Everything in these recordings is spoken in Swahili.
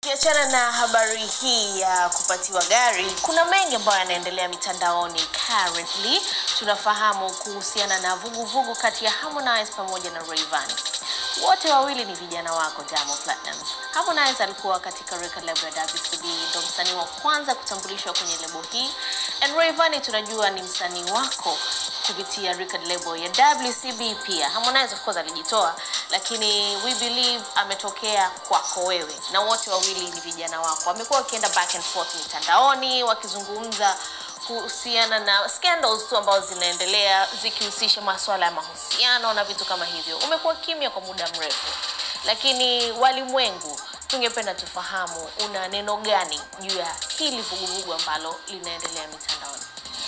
Kiachana na habari hii ya kupatiwa gari, kuna mengi ambayo yanaendelea mitandaoni currently. Tunafahamu kuhusiana na vuguvugu kati ya Harmonize pamoja na Rayvanny. Wote wawili ni vijana wako Diamond Platnumz. Harmonize alikuwa katika record label ya WCB, ndo msanii wa kwanza kutambulishwa kwenye lebo hii, and Rayvanny tunajua ni msanii wako kupitia record label ya WCB pia. Harmonize of course alijitoa, lakini we believe ametokea kwako wewe, na wote wawili ni vijana wako. Wamekuwa wakienda back and forth mitandaoni wakizungumza kuhusiana na scandals tu ambazo zinaendelea zikihusisha masuala ya mahusiano na vitu kama hivyo. Umekuwa kimya kwa muda mrefu, lakini walimwengu, tungependa tufahamu una neno gani juu ya hili vuguvugu ambalo linaendelea mitandaoni?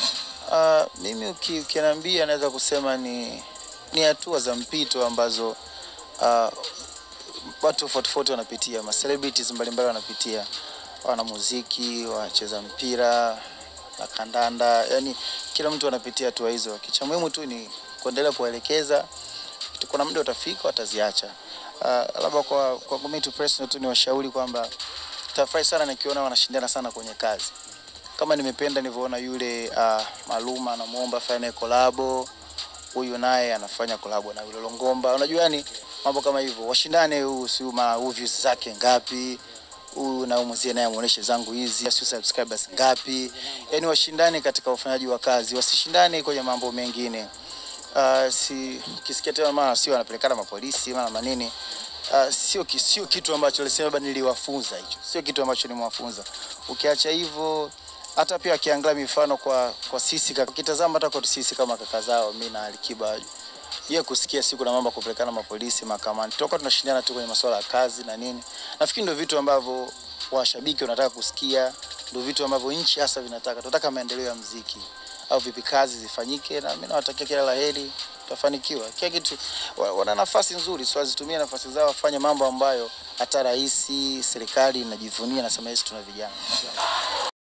Uh, mimi uki- ukiniambia naweza kusema ni ni hatua za mpito ambazo uh, watu tofauti tofauti wanapitia, ma celebrities mbalimbali wanapitia, wanamuziki, wacheza mpira na kandanda, yani kila mtu anapitia hatua hizo. Kicha muhimu tu ni kuendelea kuwaelekeza, kuna muda utafika wataziacha. Uh, labda kwa, kwa mimi tu personal tu ni washauri kwamba tafurahi sana nikiona wanashindana sana kwenye kazi kama nimependa nilivyoona yule uh, Maluma anamuomba afanye naye kolabo, huyu naye anafanya kolabo na yule Longomba. Unajua yani mambo kama hivyo, washindane, huu si ma huu views zake ngapi, huyu na huyu mwenzie naye amuoneshe zangu hizi, si subscribers ngapi, yani washindane katika ufanyaji wa kazi, wasishindane kwenye mambo mengine. Uh, si kisikia tena mara sio anapelekana mapolisi mara manini Uh, sio, ki- sio kitu ambacho alisema labda niliwafunza hicho, sio kitu ambacho nimewafunza. Ukiacha hivyo, hata pia akiangalia mifano kwa kwa sisi, kaka- ukitazama hata kwa sisi kama kaka zao, mimi na Alikiba, yeye kusikia siku na mambo ya kupelekana mapolisi mahakamani, toka tunashindana tu kwenye masuala ya kazi na nini. Nafikiri ndio vitu ambavyo washabiki wanataka kusikia, ndio vitu ambavyo nchi hasa vinataka. Tunataka maendeleo ya mziki au vipi kazi zifanyike, na mimi nawatakia kila laheri, tutafanikiwa. Kila kitu wa- wana nafasi nzuri, so wazitumie nafasi zao, wafanye mambo ambayo hata rais, serikali inajivunia, nasema sisi tuna vijana